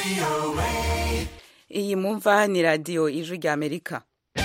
iyi mumva ni radiyo ijwi rya amerika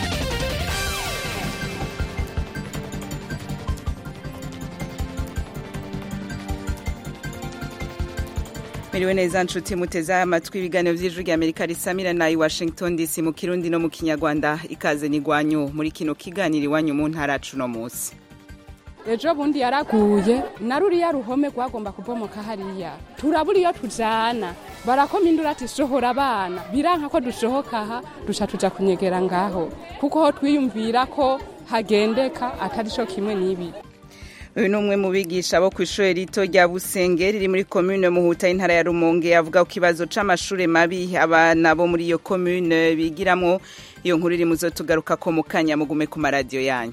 miriwe neza nshuti muteze amatwi ibiganiro by'ijwi rya amerika risamira na i washington dc mu kirundi no mu kinyarwanda ikaze n'igwanyu muri kino kiganiro iwanyu mu ntara cuno munsi ejo bundi yaraguye na ruriya ruhome rwagomba kubomoka hariya turabura iyo tujana barakoma induru ati sohora abana biranka ko dusohoka aha duca tuja kunyegera ngaho kuko ho twiyumvira ko hagendeka atari co kimwe n'ibi uyu ni umwe mu bigisha bo ku ishuri rito rya busenge riri muri komune muhuta y'intara ya rumonge avuga ku kibazo c'amashure mabi abana bo muri iyo komune bigiramwo iyo nkuru iri muzo tugaruka ko mu kanya mugume ku maradiyo yanyu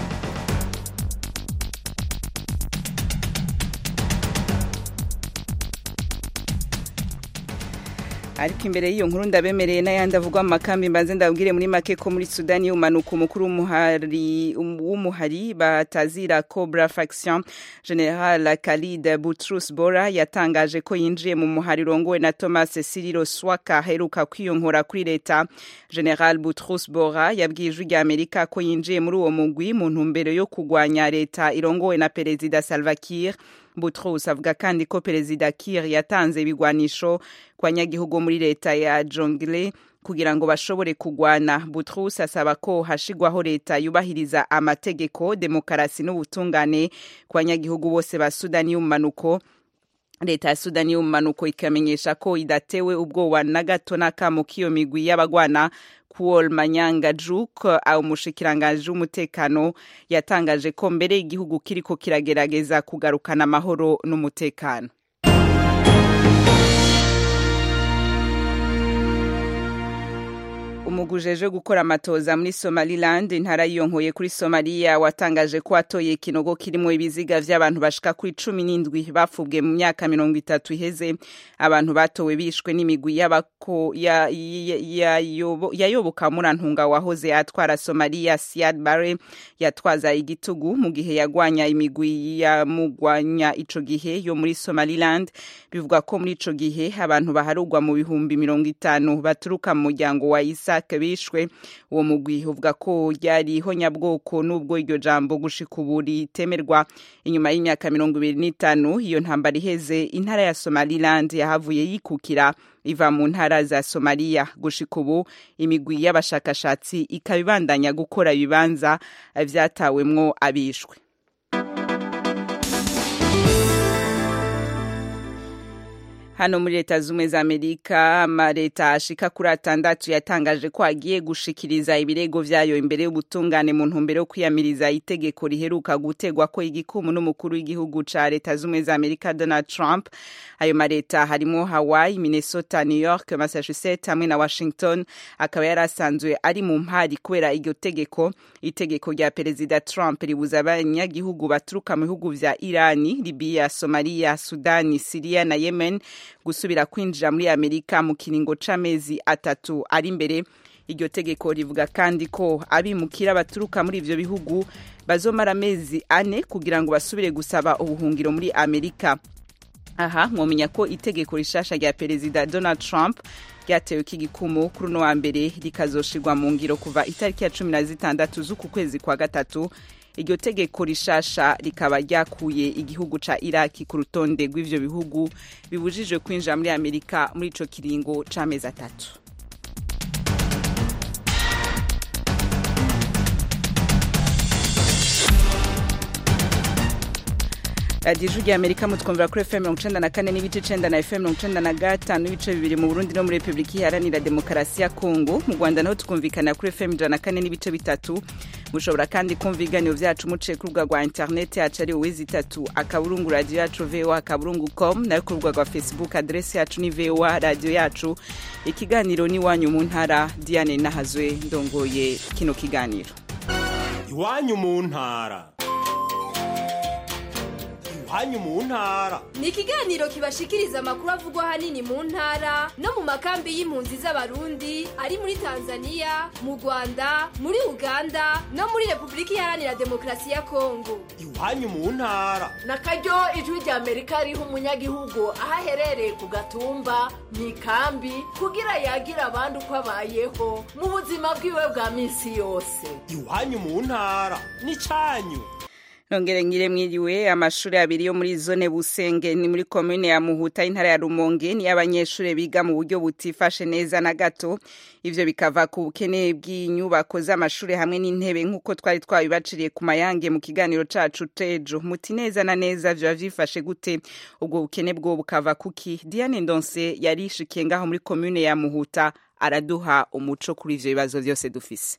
ariko imbere y'iyo nkuru ndabemereye n'ayandi avugwa mu makambi mbanze ndabwire muri make ko muri sudani y'umanuka umukuru w'umuhari batazira cobra faction general khalid butrus bora yatangaje ko yinjiye mu muhari urongowe na thomas siriro swaka aheruka kwiyongora kuri leta general butrus bora yabwiye ijwi rya amerika ko yinjiye muri uwo mugwi mu ntumbero yo kurwanya leta irongowe na perezida salva kiir Boutros avuga kandi ko perezida Kiir yatanze ibigwanisho kwa nyagihugu muri leta ya Jonglei kugira ngo bashobore kugwana Boutros asaba ko hashigwaho leta yubahiriza amategeko demokarasi n'ubutungane kwa nyagihugu bose ba Sudani y'umanuko leta ya sudani y'umanuko ikamenyesha ko idatewe ubwoba na gato n'akamo k'iyo migwi y'abagwana kuol manyanga juk umushikiranganji w'umutekano yatangaje ko mbere igihugu kiriko kiragerageza kugarukana amahoro n'umutekano umugujejwe gukora amatoza muri somaliland intara yiyonkoye kuri somaliya watangaje ko atoye ikinogo kirimo ibiziga vy'abantu bashika kuri cumi n'indwi bapfubwe mu myaka mirongo itatu iheze abantu batowe bishwe n'imigwi y'abako yayoboka ya, ya murantunga wahoze atwara somaliya siad bare yatwaza igitugu mu gihe yagwanya imigwi yamugwanya ico gihe yo muri somaliland bivuga ko muri ico gihe abantu baharugwa mu bihumbi mirongo itanu baturuka mu muryango wa isa isaac bishwe uwo mugwi uvuga ko ryariho nyabwoko n'ubwo iryo jambo gushika ubu ritemerwa inyuma y'imyaka mirongo ibiri n'itanu iyo ntambara iheze intara ya somaliland yahavuye yikukira iva mu ntara za somaliya gushika ubu imigwi y'abashakashatsi ikaba ibandanya gukora ibibanza vyatawemwo abishwe hano muri leta zumwe za amerika amaleta ashika kuri atandatu yatangaje ko agiye gushikiriza ibirego vyayo imbere y'ubutungane mu ntumbero yo kwiyamiriza itegeko riheruka gutegwa ko igikumu n'umukuru w'igihugu ca leta zumwe za amerika donald trump ayo maleta harimo hawaii minnesota new york massachusetts hamwe na washington akaba yari asanzwe ari mu mpari kubera iryo tegeko itegeko rya perezida trump ribuza abanyagihugu baturuka mu bihugu vya irani libiya somaliya sudani siriya na yemen gusubira kwinjira muri amerika mu kiringo c'amezi atatu ari imbere iryo tegeko rivuga kandi ko abimukira baturuka muri ivyo bihugu bazomara amezi ane kugira ngo basubire gusaba ubuhungiro muri amerika aha mwomenya ko itegeko rishasha rya perezida donald trump ryatewe k'igikumu kuri uno wa mbere rikazoshirwa mu ngiro kuva itariki ya cumi na zitandatu z'uku kwezi kwa gatatu iryo tegeko rishasha rikaba ryakuye igihugu ca iraki ku rutonde rw'ivyo bihugu bibujijwe kwinjira muri amerika muri ico kiringo c'amezi atatu radiyo ijwi rya amerika mutwumvira kuri fm mirongo icenda na kane n'ibice icenda na fm mirongo icenda na gatanu n'ibice bibiri mu burundi no muri repubulika iharanira demokarasi ya kongo mu rwanda naho tukumvikana kuri fm ijana na kane n'ibice bitatu mushobora kandi kumva ibiganiro vyacu muciye ku rubuga rwa interineti yacu ari uwizi itatu akaburungu radiyo yacu voa akaburungu com nayo ku rubuga rwa facebook aderesi yacu ni voa radiyo yacu ikiganiro n'iwanyu mu ntara diane nahazwe ndongoye kino kiganiro iwanyu mu ntara iwanyu mu ntara ni ikiganiro kibashikiriza amakuru avugwa ahanini mu ntara no mu makambi y'impunzi z'abarundi ari muri tanzania mu rwanda muri uganda no muri repubulika iharanira demokarasi ya kongo iwanyu mu ntara na karyo ijwi rya amerika riha umunyagihugu aho aherereye ku gatumba mu ikambi kugira yagira abandi uko abayeho mu buzima bwiwe bwa minsi yose iwanyu mu ntara n'icanyu nongere ngire mwiriwe amashuri abiri yo muri zone busenge ni muri komune ya muhuta intara ya rumonge ni abanyeshuri biga mu buryo butifashe neza na gato ivyo bikava ku bukene bw'inyubako z'amashuri hamwe n'intebe nk'uko twari twabibaciriye ku mayange mu kiganiro cacu tejo muti neza na neza vyoba vyifashe gute ubwo bukene bwo bukava kuki diane ndonse yarishikiye ngaho muri komune ya muhuta araduha umuco kuri ivyo bibazo vyose dufise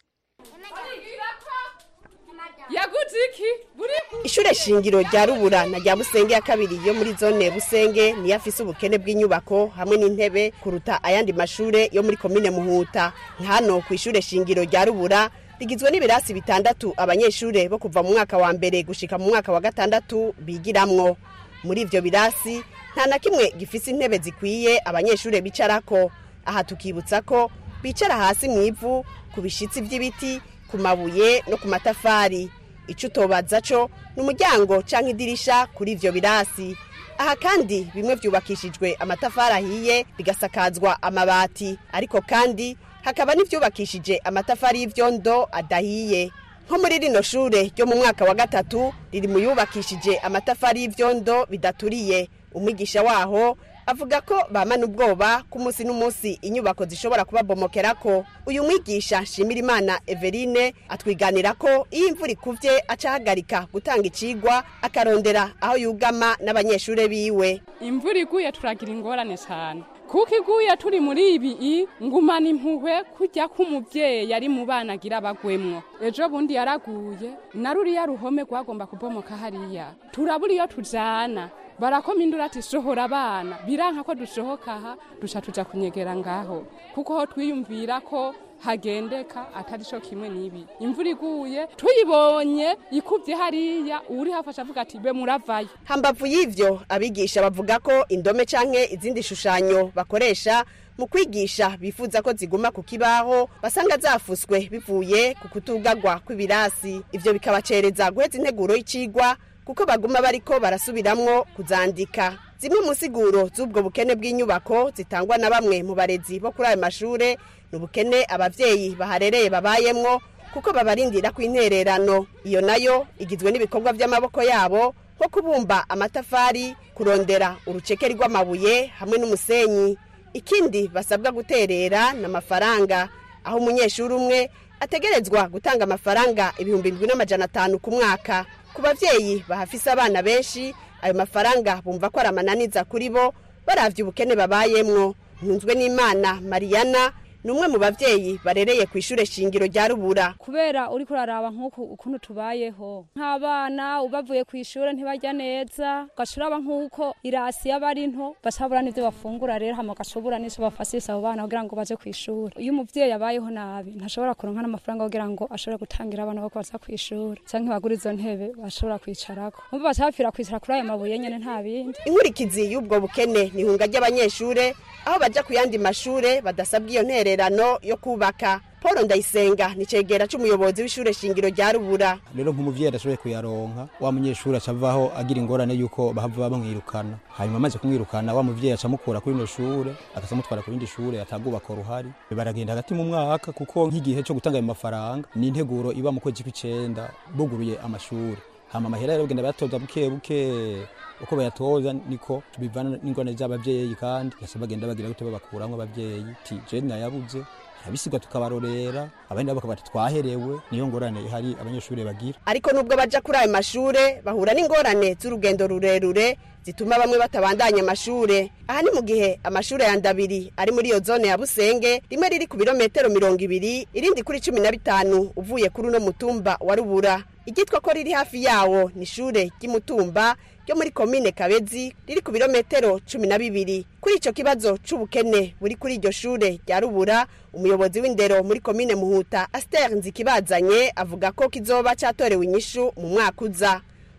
yaguze iki buri ishure shingiro rya rubura na rya busenge ya kabiri yo muri zone busenge niyo afise ubukene bw'inyubako hamwe n'intebe kuruta ayandi mashure yo muri komine muhuta hano ku ishure shingiro rya rubura rigizwe n'ibirasi bitandatu abanyeshure bo kuva mu mwaka wa mbere gushika mu mwaka wa gatandatu bigiramwo muri ivyo birasi nta na kimwe gifise intebe zikwiye abanyeshure bicarako aha tukibutsa ko bicara hasi mu ivu ku bishitsi vy'ibiti ku mabuye no ku matafari ico utobaza co ni umuryango canke idirisha kuri ivyo birasi aha kandi bimwe vyubakishijwe amatafari ahiye bigasakazwa amabati ariko kandi hakaba n'ivyubakishije amatafari y'ivyondo adahiye nko muri rino shure ryo mu mwaka wa gatatu riri mu yubakishije amatafari y'ivyondo bidaturiye umwigisha waho avuga ko bamana ubwoba ko umunsi n'umunsi inyubako zishobora kubabomokerako uyu mwigisha nshimirimana everine atwiganira ko iyo imvura ikuvye aca ahagarika gutanga icigwa akarondera aho yugama n'abanyeshure biwe imvura iguye turagira ingorane cyane kuko iguye turi muri ibi i ngumana impuhwe kujya k'umubyeyi ari mu bana agira abagwemwo ejo bundi yaraguye na ruriya ruhome rwagomba kubomoka hariya turabura iyo tujana barakoma induru ati sohora abana biranka ko dusohoka aha duca tuja kunyegera ngaho kuko ho twiyumvira ko hagendeka atari co kimwe n'ibi imvura iguye tuyibonye ikuvye hariya uri hafasha avuga ati be muravayo hambavu y'ivyo abigisha bavuga ko indome canke izindi shushanyo bakoresha mu kwigisha bifuza ko ziguma ku kibaho basanga zafuswe bivuye ku kutugagwa kw'ibirasi ivyo bikabacereza guheza integuro y'icigwa kuko baguma bariko barasubiramwo kuzandika zimwe mu siguro z'ubwo bukene bw'inyubako zitangwa na bamwe mu barezi bo kuri ayo mashure ni ubukene abavyeyi baharereye babayemwo kuko babarindira kw'intererano iyo nayo igizwe n'ibikorwa vy'amaboko yabo nko kubumba amatafari kurondera urucekeri rw'amabuye hamwe n'umusenyi ikindi basabwa guterera n'amafaranga aho umunyeshuri umwe ategerezwa gutanga amafaranga ibihumbi indwi n'amajana atanu ku mwaka ku bavyeyi bahafise abana benshi ayo mafaranga bumva ko ari amananiza kuri bo baravye ubukene babayemwo ntunzwe n'imana mariyana ni umwe mu bavyeyi barereye ku ishure shingiro rya rubura kubera uriko uraraba nk'uku ukuntu tubayeho nk'abana bavuye ku ishure ntibarya neza ugaca uraba nk'uko irasi yaba ari nto bacabura n'ivyo bafungura rero hama ugacubura n'ico bafasisa abo bana kugira ngo baje ku ishure iyo umuvyeyi abayeho nabi ntashobora kuronka n'amafaranga kugira ngo ashobore gutangira abana bako baza ku ishure canke bagura izo ntebe bashobora kwicarako umva baca bapfira kwicara kuri ayo mabuye nyene nta bindi inkurikizi y'ubwo bukene ni ihunga ry'abanyeshure aho baja ku yandi mashure badasabwa iyo ntererano yo kubaka paul ndayisenga ni cegera c'umuyobozi w'ishure shingiro rya rubura rero nk'umuvyeyi adashoboye kuyaronka wa munyeshuri aca avaho agira ingorane y'uko bahava bamwirukana hanyuma amaze kumwirukana wa muvyeyi aca amukura kuri rino shure agaca amutwara ku rindi shure atagubaka ruhari baragenda hagati mu mwaka kuko nk'igihe co gutanga ayo mafaranga ni integuro iba mu kwezi kw'icenda buguruye amashuri hama amahera rero bagenda bayatoza buke buke uko bayatoza niko bivana n'ingorane z'abavyeyi kandi gasa bagenda bagira gute babakuramwo abavyeyi ti je nayabuze abisigwa tukabarorera abandi nabo bakaba twaherewe niyo ngorane ihari abanyeshuri bagira ariko nubwo baja kuri ayo mashure bahura n'ingorane z'urugendo rurerure zituma bamwe batabandanya amashure aha ni mu gihe amashure ya ndabiri ari muri iyo zone ya busenge rimwe riri ku birometero mirongo ibiri irindi kuri cumi na bitanu uvuye kuri uno mutumba wa rubura igitwa ko riri hafi yawo ni ishure ry'imutumba ryo muri komine kabezi riri ku birometero cumi na bibiri kuri ico kibazo c'ubukene buri kuri iryo shure rya rubura umuyobozi w'indero muri komine muhuta aster nzikibazanye avuga ko kizoba catorewe inyishu mu mwaka uza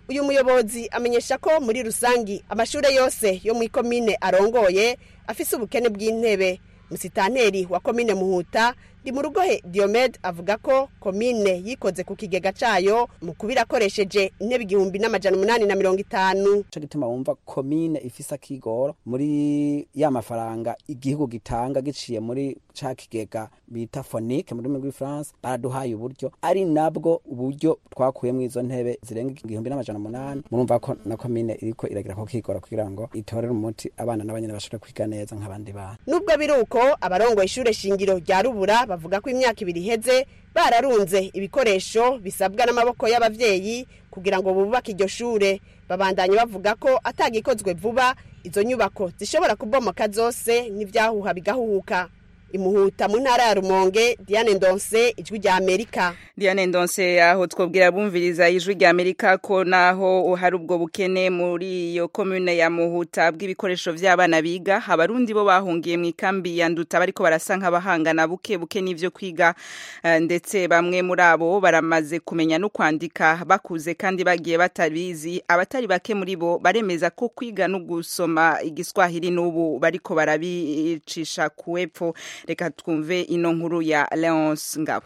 uyu muyobozi amenyesha ko muri rusangi amashure yose yo mu ikomine arongoye afise ubukene bw'intebe musitanteri wa komine muhuta ndi mu rugohe diomed avuga ko komine yikoze ku kigega cayo mu kubira akoresheje intebe igihumbi n'amajana umunani na mirongo itanu co gituma wumva komine ifise akigoro muri ya mafaranga igihugu gitanga giciye muri ca kigega bita fonike mu rurimi rw'ifaransa baraduhaye uburyo ari nabwo uburyo twakuyemo izo ntebe zirenga igihumbi n'amajana umunani murumva ko na komine iriko iragira ko kigora kugira ngo itorere umuti abana n'abanyene bashobore kwiga neza nk'abandi bana nubwo biri uko abarongoye ishure shingiro rya rubura bavuga ko imyaka ibiri iheze bararunze ibikoresho bisabwa n'amaboko y'abavyeyi kugira ngo bubake iryo shure babandanye bavuga ko atagikozwe vuba izo nyubako zishobora kubomoka zose n'ivyahuha bigahuhuka imuhuta mu ntara ya rumonge diane ndonse ijwi rya amerika Diane Ndonse aho twobwira bumviriza ijwi rya Amerika ko naho hari ubwo bukene muri iyo commune ya Muhuta bw'ibikoresho vy'abana biga abarundi bo bahungiye mu ikambi ya Nduta bariko barasa nk'abahangana buke buke n'ivyo kwiga eh, ndetse bamwe muri abo baramaze kumenya no kwandika bakuze kandi bagiye batabizi abatari bake muri bo baremeza ko kwiga no gusoma igiswahili n'ubu bariko barabicisha kuwepfo reka twumve ino nkuru ya Leonce Ngabo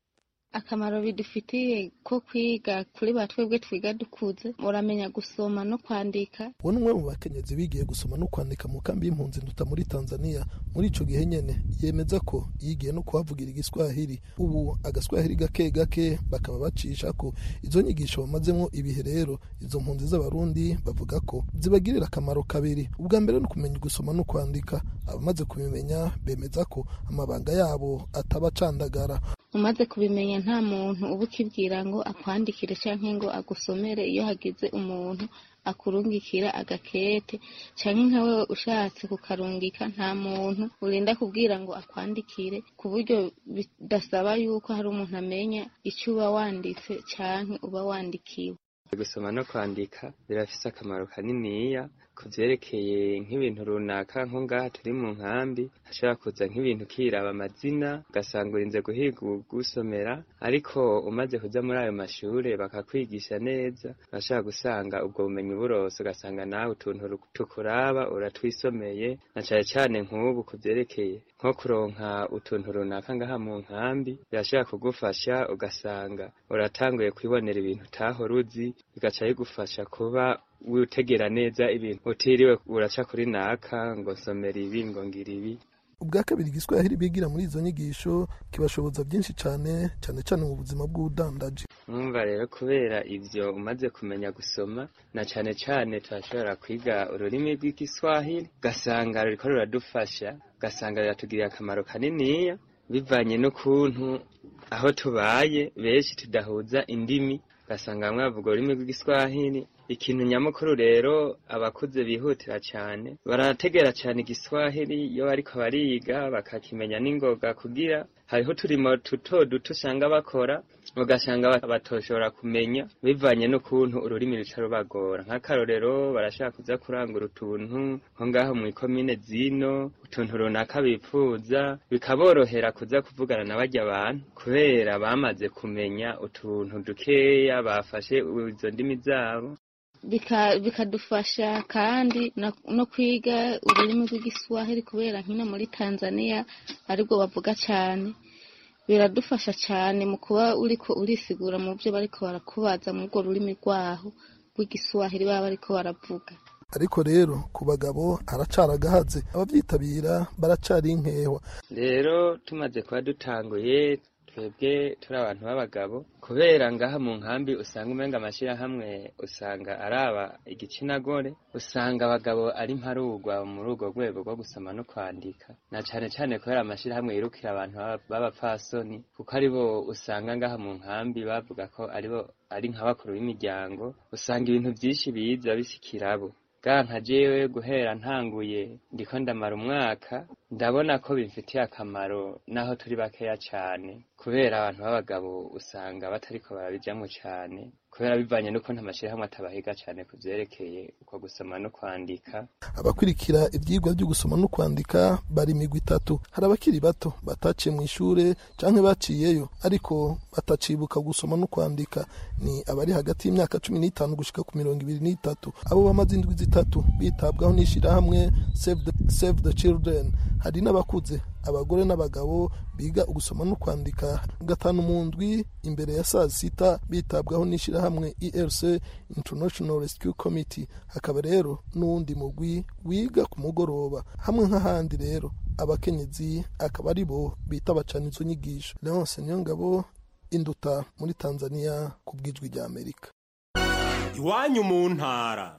akamaro bidufitiye ko kwiga kuri ba twebwe twiga dukuze muramenya gusoma no kwandika uwo ni umwe mu bakenyezi bigiye gusoma no kwandika mu kambi y'impunzi nduta muri tanzania muri ico gihe nyene yemeza ko yigiye no kuhavugira igiswahili ubu agaswahili gake gake bakaba bacisha ko izo nyigisho bamazemwo ibihe rero izo mpunzi z'abarundi bavuga ko zibagirira akamaro kabiri ubwa mbere ni ukumenya gusoma no kwandika abamaze kubimenya bemeza ko amabanga yabo ataba acandagara umaze kubimenya nta muntu uba ukibwira ngo akwandikire canke ngo agusomere iyo hagize umuntu akurungikira agakete canke nka wewe ushatse kukarungika nta muntu urinda kubwira ngo akwandikire ku buryo bidasaba yuko hari umuntu amenya ico uba wanditse canke uba wandikiwe gusoma no kwandika birafise akamaro kaniniya ku vyerekeye nk'ibintu runaka nko ngaha turi mu nkambi hashobora kuza nk'ibintu kiraba amazina ugasanga urinze guhiga ugusomera ariko umaze kuja muri ayo mashure bakakwigisha neza urashobora gusanga ubwo bumenyi burose ugasanga nawe utuntu tukuraba uratwisomeye na cane cane nk'ubu ku vyerekeye nko kuronka utuntu runaka ngaha mu nkambi birashobora kugufasha ugasanga uratanguye kwibonera ibintu utahora uzi bigaca bigufasha kuba witegera neza ibintu utiriwe uraca kuri naka ngo nsomera ibi ngo ngira ibi ubwa kabiri igiswahili bigira muri izo nyigisho kibashoboza byinshi cyane cyane cyane mu buzima bw'ubudandaji mwumva rero kubera ivyo umaze kumenya gusoma na cane cane turashobora kwiga ururimi rw'igiswahili ugasanga ruriko ruradufasha ugasanga riratugirira akamaro kaniniya bivanye n'ukuntu aho tubaye benshi tudahuza indimi ugasanga bamwe bavuga ururimi rw'igiswahili ikintu nyamukuru rero abakuze bihutira cyane barategera cyane igiswahili iyo bariko bariga bakakimenya n'ingoga kugira hariho uturimo duto duto usanga bakora ugasanga batoshobora kumenya bivanye n'ukuntu ururimi ruca rubagora nk'akarorero barashaka kuza kurangura utuntu nko ngaho mu ikomine zino utuntu runaka bipfuza bikaborohera kuza kuvugana na barya abantu kubera bamaze kumenya utuntu dukeya bafashe izo ndimi zabo bikadufasha kandi no kwiga ururimi rw'igiswahili kubera nkino muri tanzania aribwo bavuga cyane biradufasha cyane mu kuba uriko urisigura mu byo bariko barakubaza mu rwo rurimi rwaho rw'igiswahili baba bariko baravuga ariko rero ku bagabo haracaragahaze abavyitabira baracari inkewa rero tumaze kuba dutanguye twebwe turi abantu b'abagabo kubera ngaha mu nkambi usanga umenga amashirahamwe usanga araba igitsina gore usanga abagabo ari mparugwa muri urwo rwego rwo gusoma no kwandika na cane cane kubera amashirahamwe yirukira abantu b'abapfasoni kuko aribo usanga ngaha mu nkambi bavuga ko aribo ari nk'abakuru b'imiryango usanga ibintu vyinshi biza bisikirabo nka jewe guhera ntanguye ndiko ndamara umwaka ndabona ko bimfitiye akamaro naho turi bakeya cane kubera abantu b'abagabo usanga batariko barabijamwo cane kubera bivanye n'uko nta mashyirahamwe atabahiga cyane ku byerekeye uko gusoma no kwandika abakurikira ibyigwa byo gusoma no kwandika bari imigwi itatu hari abakiri bato bataciye mu ishure canke baciyeyo ariko batacibuka gusoma no kwandika ni abari hagati y'imyaka cumi n'itanu gushika ku mirongo ibiri n'itatu abo bamaze indwi zitatu bitabwaho n'ishirahamwe save the, save the children hari n'abakuze abagore n'abagabo biga ugusoma no kwandika gatanu mu ndwi imbere ya saa sita bitabwaho n'ishirahamwe erc international rescue committee hakaba rero n'uwundi mugwi wiga ku mugoroba hamwe nk'ahandi rero abakenyezi akaba ari bo bita bacana izo nyigisho leonce niyongabo induta muri tanzania ku bwijwi rya amerika iwanyu mu ntara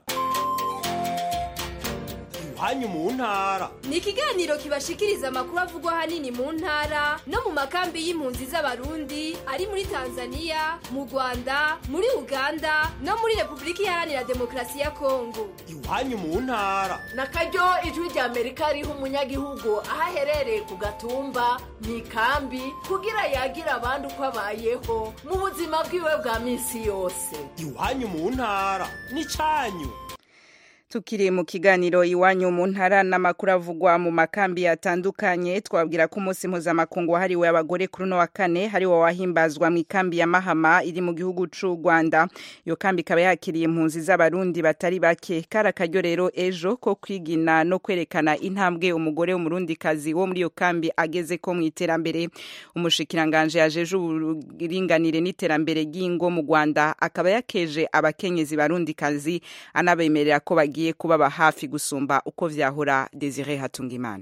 iwanyu mu ntara ni ikiganiro kibashikiriza amakuru avugwa ahanini mu ntara no mu makambi y'impunzi z'abarundi ari muri tanzania mu rwanda muri uganda no muri repubulika iharanira demokarasi ya kongo iwanyu mu ntara na karyo ijwi rya amerika riha umunyagihugu aho aherereye ku gatumba mu ikambi kugira yagira abandi uko abayeho mu buzima bwiwe bwa minsi yose iwanyu mu ntara ni cyanyu tukiri mu kiganiro iwanyu mu ntara n'amakuru avugwa mu makambi yatandukanye twabwira ko umunsi mpuzamakungu wahariwe abagore kuri uno wa kane hariwo wahimbazwa mu ikambi ya mahama iri mu gihugu c'u rwanda iyo kambi ikaba yakiriye impunzi z'abarundi batari bake kari akaryo rero ejo ko kwigina no kwerekana intambwe umugore w'umurundikazi wo muri iyo kambi ageze ko mu iterambere umushikiranganje yajeje uburinganire n'iterambere ry'ingo mu rwanda akaba yakeje abakenyezi barundikazi anabemerera ko bagiye bagiye kubaba hafi gusumba uko vyahora Desire Hatungimana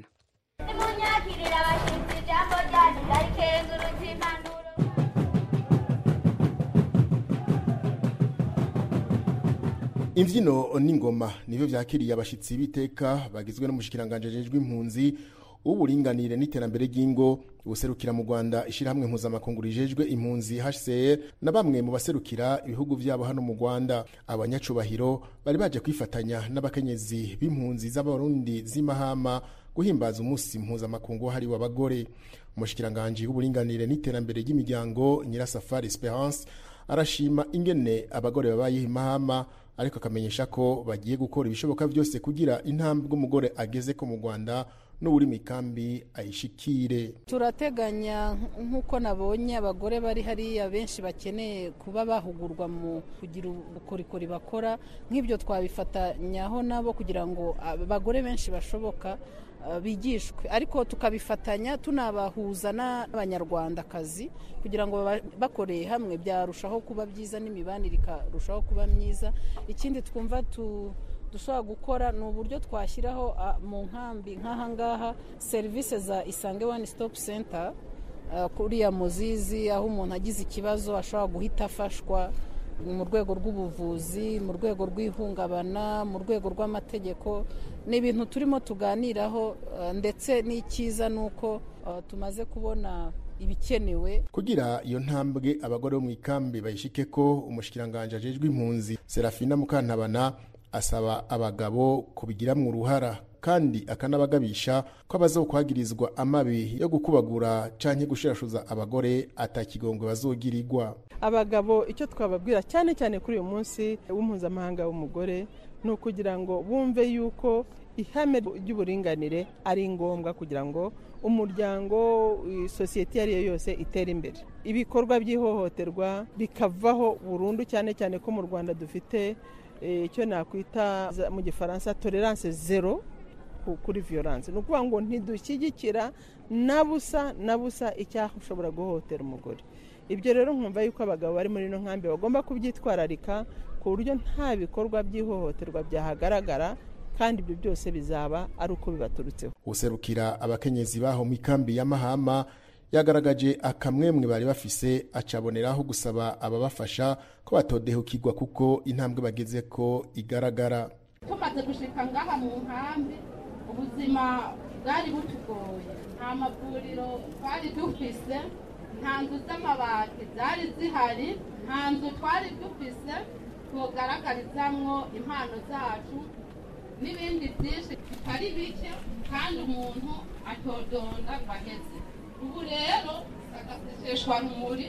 imbyino n'ingoma nibyo byakiriye abashyitsi b'iteka bagizwe n'umushikiranganje ajejwe impunzi w'uburinganire n'iterambere ry'ingo ubuserukira mu Rwanda ishyirahamwe mpuzamakungu rijejwe impunzi HCR na bamwe mu baserukira ibihugu byabo hano mu Rwanda abanyacubahiro bari baje kwifatanya n'abakenyezi b'impunzi z'abarundi z'imahama guhimbaza umunsi mpuzamakungu wahariwe abagore umushikiranganje w'uburinganire n'iterambere ry'imiryango Nyirasafari Esperance arashima ingene abagore babayeho imahama ariko akamenyesha ko bagiye gukora ibishoboka byose kugira intambwe umugore ageze ko mu Rwanda n'uri mikambi ayishikire turateganya nk'uko nabonye abagore bari hariya benshi bakeneye kuba bahugurwa mu kugira ubukorikori bakora nk'ibyo twabifatanyaho nabo kugira ngo abagore benshi bashoboka bigishwe ariko tukabifatanya tunabahuza n'abanyarwandakazi kugira ngo bakoreye hamwe byarushaho kuba byiza n'imibanire ikarushaho kuba myiza ikindi twumva tu dushobora gukora ni uburyo twashyiraho mu nkambi nk'aha ngaha serivisi za isange wani sitopu senta kuriya muzizi aho umuntu agize ikibazo ashobora guhita afashwa mu rwego rw'ubuvuzi mu rwego rw'ihungabana mu rwego rw'amategeko ni ibintu turimo tuganiraho ndetse n'icyiza ni uko tumaze kubona ibikenewe kugira iyo ntambwe abagore bo mu ikambi bayishike ko umushikiranganje ajejwe impunzi serafina mukantabana asaba abagabo kubigiramo uruhara kandi akanabagabisha ko abazokwagirizwa amabi yo gukubagura canke gushirashuza abagore atakigongwe bazogirirwa abagabo icyo twababwira cyane cyane kuri uyu munsi w'impuzamahanga w'umugore ni ukugira ngo bumve yuko ihame ry'uburinganire ari ngombwa kugira ngo umuryango sosiyete iyo ari yo yose itere imbere ibikorwa by'ihohoterwa bikavaho burundu cyane cyane ko mu rwanda dufite icyo nakwita mu gifaransa tolerance zero kuri violence ni ukuvuga ngo ntidushyigikira na busa na busa icyashobora guhohotera umugore ibyo rero nkumva yuko abagabo bari muri ino nkambi bagomba kubyitwararika ku buryo nta bikorwa by'ihohoterwa byahagaragara kandi ibyo byose bizaba ari uko bibaturutseho userukira abakenyezi baho mu ikambi ya mahama yagaragaje akamwemwe bari bafise acaboneraho gusaba ababafasha ko batodehukirwa kuko intambwe bageze ko igaragara tumaze gushika ngaha mu nkambi ubuzima bwari butugoye nta mavuriro twari dufise nta nzu z'amabati zari zihari nta nzu twari dufise tugaragarizamwo impano zacu n'ibindi byinshi bitari bike kandi umuntu atodonda ngo aheze ubu rero agaseseshwa rumuri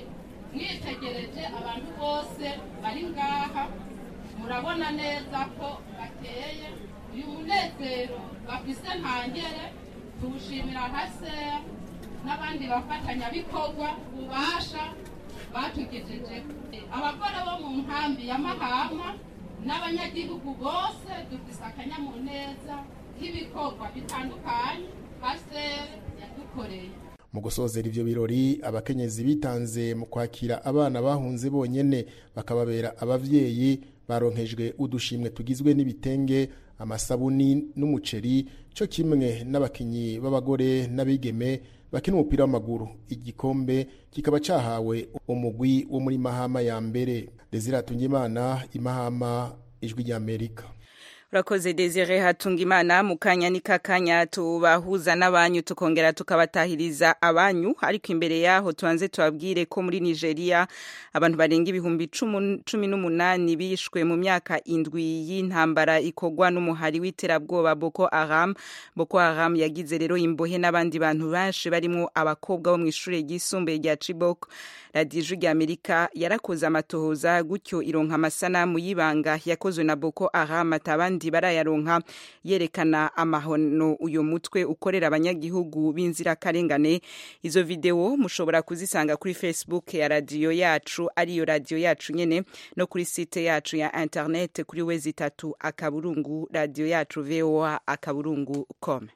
mwitegereje abantu bose bari ngaha murabona neza ko bateye uyu munezero bafise ntangere tuwushimira haseya n'abandi bafatanyabikorwa bubasha batugejeje abagore bo mu nkambi ya mahama n'abanyagihugu bose dufise akanyamuneza k'ibikorwa bitandukanye haseya yadukoreye mu gusozera ivyo birori abakenyezi bitanze mu kwakira abana bahunze bonyene bakababera abavyeyi baronkejwe udushimwe tugizwe n'ibitenge amasabuni n'umuceri cyo kimwe n'abakinyi b'abagore n'abigeme bakina umupira w'amaguru igikombe kikaba cahawe umugwi wo muri mahama ya mbere desire hatungimana imahama ijwi ry'amerika urakoze desire hatunga imana mu kanya ni kakanya tubahuza n'abanyu tukongera tukabatahiriza abanyu ariko imbere yaho tubanze tubabwire ko muri nigeria abantu barenga ibihumbi cumi n'umunani bishwe mu myaka indwi y'intambara ikorwa n'umuhari w'iterabwoba boko haram boko haram yagize rero imbohe n'abandi bantu benshi barimo abakobwa bo mu ishuri ryisumbuye rya chibok radiyo ijwi ry'amerika yarakoze amatohoza gutyo ironka amasanamu y'ibanga yakozwe na boko haram atabandi barayaronka yerekana amahono uyu mutwe ukorera abanyagihugu b'inzirakarengane izo videwo mushobora kuzisanga kuri facebook ya radiyo yacu ariyo radiyo yacu nyene no kuri site yacu ya internet kuri wezi itatu akaburungu radiyo yacu voa akaburungu com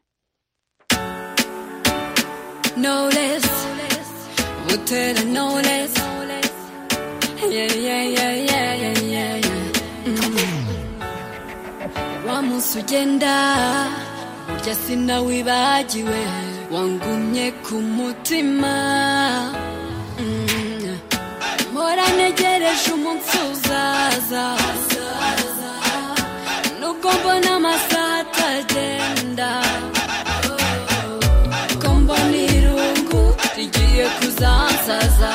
no less Butera no less yeah yeah yeah yeah yeah yeah, yeah. Mm. wa munsi ugenda burya sinawibagiwe wangumye ku mutima Mm. mpora ntegereje umunsi uzaza nubwo mbona amasaha atagenda ko mbona irungu rigiye kuzansaza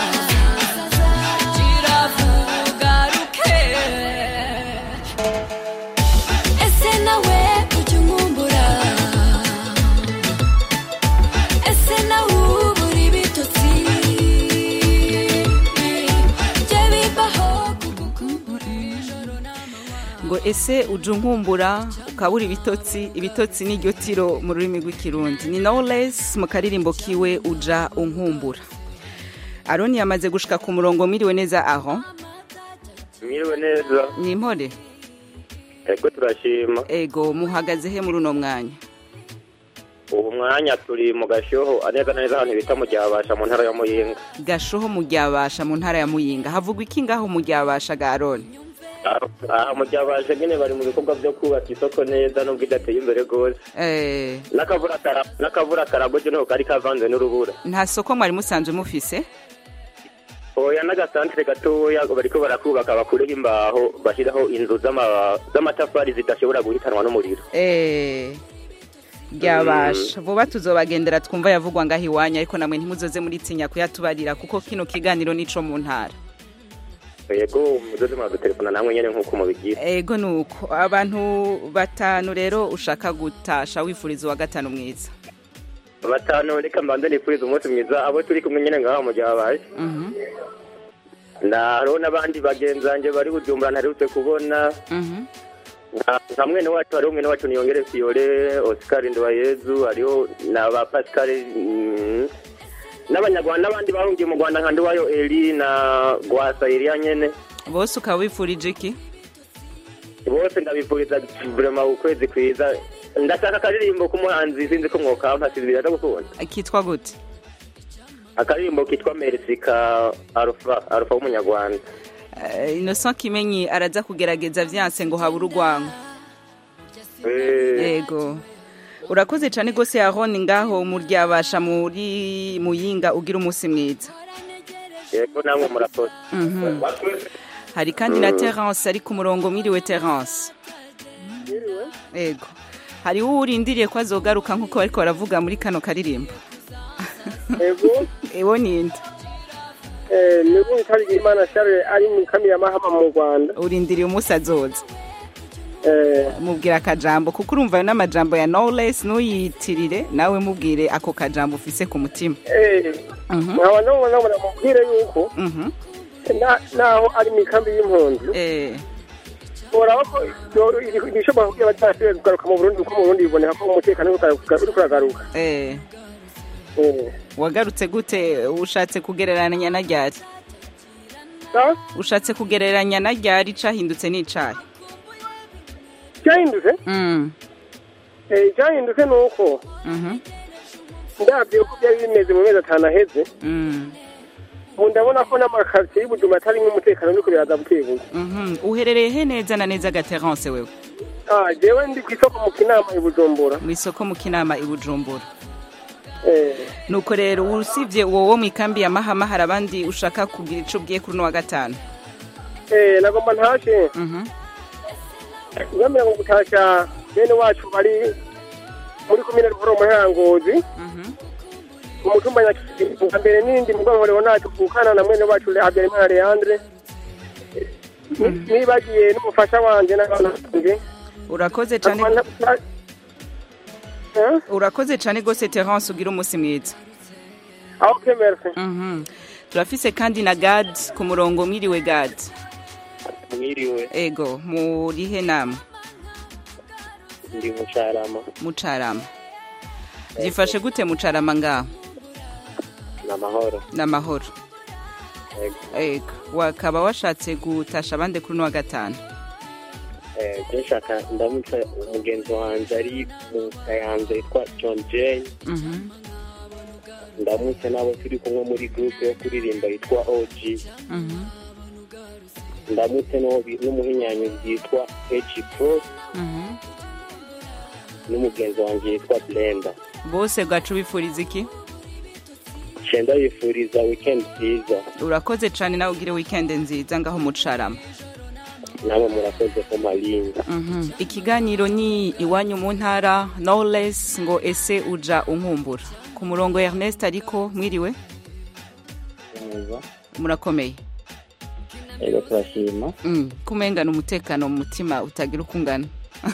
kiravuga ruke ese nawe ujya unkumbura ese nawe ubura ibitotsi jye bibaho kugukumbura ijoro ngo ese uje unkumbura ukabura ibitotsi ibitotsi ni ryo tiro mu rurimi rw'ikirundi ni knowless mu karirimbo kiwe uja unkumbura aroni yamaze gushika ku murongo mwiriwe neza aho mwiriwe neza ni impore ego turashima ego muhagaze he muri uno mwanya ubu mwanya turi mu gashoho neza na neza ahantu bita mu ryabasha mu ntara ya muyinga gashoho mu ryabasha mu ntara ya muyinga havugwa iki ngaho mu ryabasha ga aroni aha mu ryabasha nyine bari mu bikorwa byo kubaka isoko neza nubwo idateye imbere rwose Eh, n'akavura kara- n'akavura karagoje ntabwo kari kavanze n'urubura nta soko mwari musanzwe mufise oya n'agasantere gatoya bariko barakubaka bakureho imbaho bashyiraho inzu z'ama- z'amatafari zidashobora guhitanwa n'umuriro Eh, ryabasha vuba tuzobagendera twumva yavugwa ngaho iwanyu ariko namwe ntimuzoze muritinya kuyatubarira kuko kino kiganiro nico mu ntara yego muzoze muradutelefona namwe nyene nk'uko mubigira ego nuko abantu batanu rero ushaka gutasha wifuriza uwa gatanu mwiza batanu reka mbanze nifuriza umunsi mwiza abo turi kumwe nyene ngaho mu ryabaye Mhm, na hariho n'abandi bagenzi banjye bari bujumbura ntarutse kubona mhm. nka nka mwene wacu hariho mwene wacu niyongere fiyore oscar nduwayezu hariho na ba pascal mm, n'abanyarwanda n'abandi bahungiye mu rwanda nka nduwayo eri na gwasa eliya nyene bose ukaba wifurije iki bose ndabifuriza vrema ukwezi kwiza ndashaka akaririmbo k'umuhanzi sinzi ko mwokampa sinzi biraza gukunda kitwa gute akaririmbo kitwa merci ka arufa arufa w'umunyarwanda Eh, innocent kimenyi araza kugerageza vyanse ngo habura urwango yego urakoze cyane rwose yaroni ngaho muryabasha muri muyinga ugira umunsi mwiza yego namwe murakoze Mhm. hari kandi na terence ari ku murongo mwiriwe terence yego hariho urindiriye ko azogaruka nk'uko bariko baravuga muri kano karirimbo ego ewo ninde eh, ni Rwitari Imana Charles ari mu kambi ya Mahama mu Rwanda urindiriye umunsi azoza eh, mubwira akajambo kuko urumva ayo n'amajambo ya knowless ntuyitirire nawe mubwire ako kajambo ufise ku mutima eh, Mhm. nkaba ndabona ngo namubwire yuko Mhm. na- naho ari mu ikambi y'impunzi Eh. uraba ko ibyo- iri- ibishobora kugira batashoboye kugaruka mu burundi kuko mu burundi biboneka ko umutekano uri kugaruka- uri kuragaruka Eh. Eh. wagarutse gute ushatse kugereranya na ryari Sawa? ushatse kugereranya na ryari cahindutse n'icayi cyahindutse Mm. Eh, icyahindutse ni uko Mhm. ndabyo uko byari bimeze mu mezi atanu aheze Mm. ubu ndabona ko n'amakaritsiye y'ubujuma atarimo umutekano uri kubiraza buke buke Mhm. uherereye he neza na neza gaterance wewe Ah, jewe ndi ku isoko mu kinama i bujumbura mu isoko mu kinama i bujumbura Eh, nuko rero usibye uwo wo mu ikambi ya mahama hari abandi ushaka kugira ico ubwiye kuri uno wa gatanu eh, nagomba ntashe Mhm. ngamira ngo gutasha bene wacu bari muri komine ruhoro mu ntangozi mu mutumba nyakigeri bwa mbere n'indi mu bwonko leonard kukana na mwene wacu habyarimana leandre Ni- nibagiye n'umufasha wanje n'abana banje urakoze cane urakoze cane gose terence ugira umunsi mwiza aho kemerse Mhm. turafise kandi na gad ku murongo mwiriwe gad mwiriwe ego murihe namwe ndi mucarama mucarama byifashe gute mucarama ngaho ni amahoro n'amahoro Yego. ego wakaba washatse gutasha abandi kuri uno wa gatanu Eh, je nshaka ndamutse umugenzi wanje ari mu kayanza yitwa john jay Mhm. ndamutse n'abo turi kumwe muri groupe yo kuririmba yitwa og Mhm. ndamutse n'uwo bi- n'umuhinyanyuzi yitwa hg pro Mhm. n'umugenzi wanje yitwa blenda bose bwacu bifuriza iki cenda yifuriza weekend nziza urakoze cane nawe ugire weekend nziza ngaho mucarama namwe murakoze ko malinga Mhm. ikiganiro ni iwanyu mu ntara knowless ngo ese uja unkumbura ku murongo ernest ariko mwiriwe neza murakomeye ego turashima Mm, kumengana umutekano mu mutima utagira uko ungana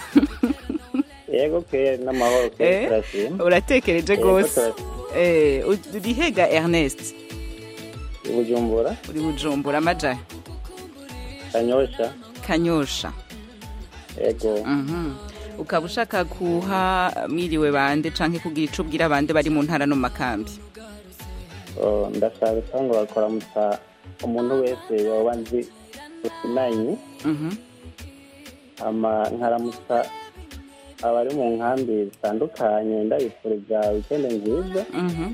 yego pe n'amahoro pe Eh, turashima uratekereje Yego, rwose turashima. Eh, u- urihega ernest i bujumbura uri bujumbura amaja kanyosha kanyosha ego Mhm. ukaba ushaka kuha mwiriwe bande canke kugira ico ubwira bande bari mu ntara no mu makambi Oh, ndashaka cyangwa bakoramutsa umuntu wese yoba nzi usinanye Mhm. ama nkaramutsa abari mu nkambi zitandukanye ndabifuriza wikende nziza Mhm.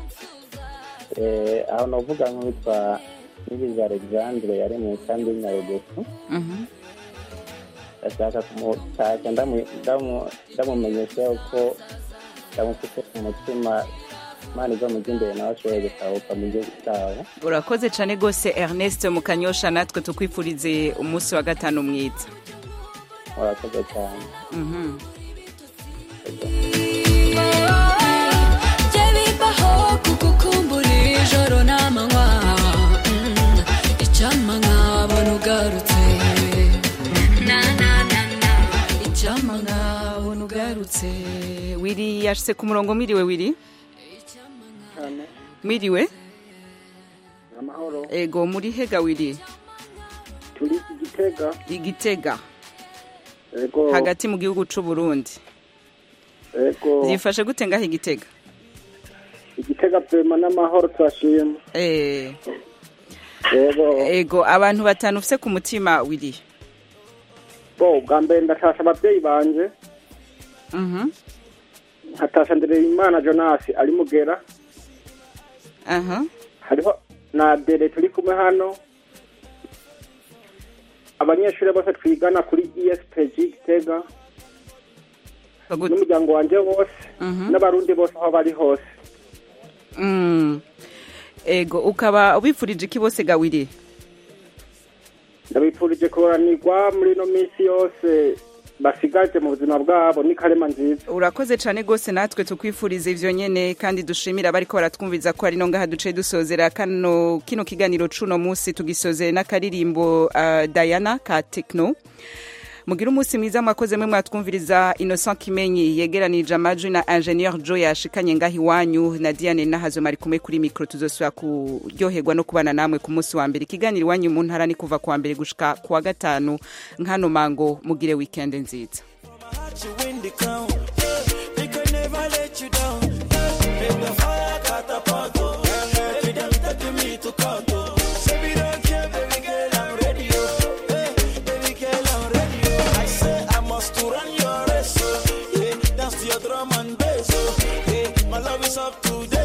Eh, aho novuga nk'uwitwa nibiza alexandre yari mu nkambi y'inyarugufu Mhm. ndashaka kumutashya ndamu- ndamu- ndamumenyesha yuko ndamufite ku mutima imana izo mujya imbere nawe ashoboye gutahuka mu gihugu cyabo urakoze cane gose ernest mu kanyosha natwe tukwifurize umunsi wa gatanu mwiza murakoze cyane Mhm. Jye bibaho kugukumbura ijoro n'amanywa Mm, icyampa nkabona ugarutse na na na na icyampa nkabona ugarutse wiri yashyize ku murongo mwiriwe wiri mwiriwe amahoro ego muri hega wiri turi igitega igitega ego hagati mu gihugu c'u Burundi ego byifashe gute ngaho igitega igitega pema n'amahoro turashima Eh, ego ego abantu batanu ufise ku mutima wiri bo bwa mbere ndatasha ababyeyi banje Mhm. nkatasha ndereyimana jonas ari mugera aha hariho na dere turi kumwe hano abanyeshuri bose twigana kuri espg gitega n'umuryango wanje wose Mhm. n'abarundi bose aho bari hose Mm. ego ukaba ubifurije iki bose gawiri ndabifurije kuranirwa muri ino minsi yose basigaje mu buzima bwabo ni karema nziza urakoze cyane rwose natwe tukwifuriza ivyo nyene kandi dushimira abariko baratwumviza ko ari no ngaha duce dusozera kano kino kiganiro cuno munsi tugisozere n'akaririmbo uh, Diana ka Techno mugire umunsi mwiza mwakoze mwe mwatwumviriza innocent kimenyi yegeranije amajwi na ingenieur joe yashikanye ngaho iwanyu na diane nahazo mari kumwe kuri mikoro tuzosubira kuryoherwa no kubana namwe ku munsi wa mbere ikiganiro iwanyu mu ntara ni kuva ku wa mbere gushika ku wa gatanu nkano mango mugire weekend nziza you win the crown. We can never let you down. Make the fire catapult. oh. Baby, them taking me to court. oh. Say we don't care, baby girl, I'm ready. oh. Hey, baby girl, I'm ready. oh. I say I must to run your race. oh. Yeah, dance to your drum and bass. oh. Yeah, my love is up to date.